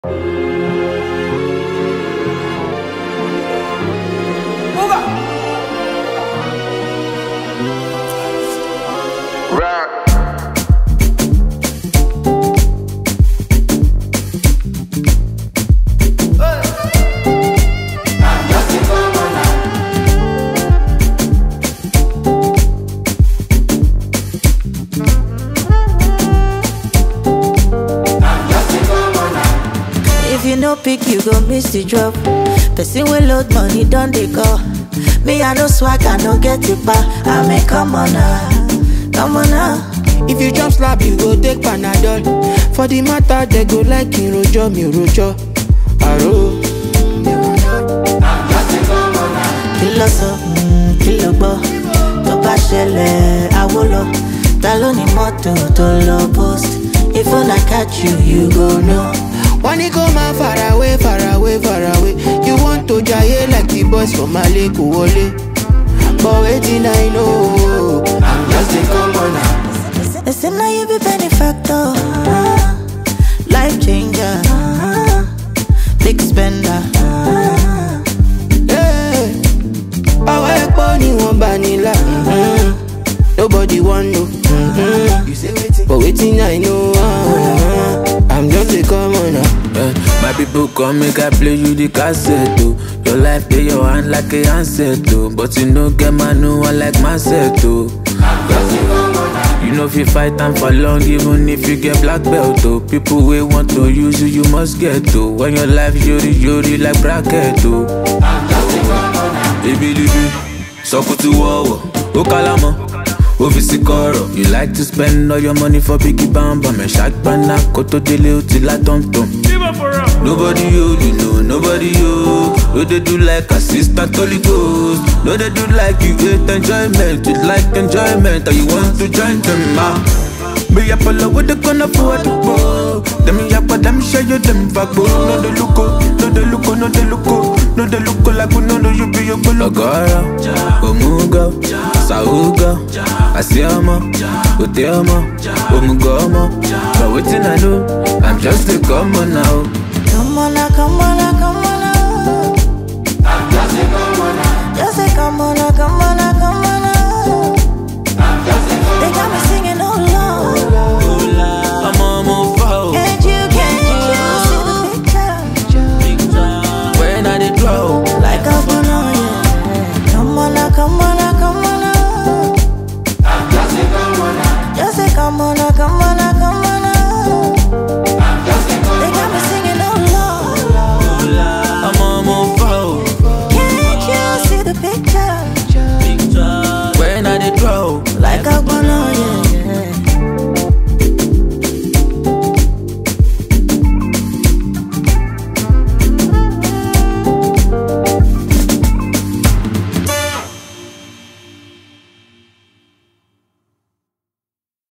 If you no pick, you go miss the drop. Person will load money, don't they call? Me, I no swag, I no get it back. I mean, come on now, come on now. If you jump slap, you go take Panadol. For the matter, they go like in rojo, mi rojo. Aro. Kìlọ̀ sọ, mm, kìlọ̀ gbọ́, tó bá ṣẹlẹ̀ àwo lọ. Ta ló ní mọ́tò tó lọ post? If una catch you, you go know. Wọ́n ní kó máa far away, far away, far away. You want to jaye like the boys from Male kò wọlé. But wetin I know, I'm just a commoner. They say now you be benefactor, uh, life changer, uh, big spender. Uh, Hey, Ọwọ́ epo ni wọ́n bá nílà. mhm. Nobody wan know. mhm. But wetin I know, uh, I'm just a commoner. Eh, my people come make I play you the cassette oh. Your life dey your hand like a handset oh. But you no get man no one like myself oh. You know if you fight time for long even if you get black belt oh. People wey want to use you you must get oh. When your life yori yori like bracket oh. Ebilibi, sọkùtù wọ̀wọ̀, ó kálámọ̀, ó fi sí kọ̀rọ̀. You like to spend all your money for biggie bamba, mẹ̀ ṣàgbọ́nà kó tó délé ó ti lá tọ̀mtọ̀m. Nobody you, you know, nobody you. No dey do like assistant Holy Ghost. No dey do like you hate enjoyment, you like enjoyment, and you want to join them ah. Me up all over the corner for the ball. Them yap, them show you them fagbo. No dey look, oh, no dey look, oh, no dey look, oh. no dey look oh, like we no know you be your bolo. Ogara, Omuga, Sauga, Asiama, Oteama, Omugomo. But waiting I know, I'm just a common now.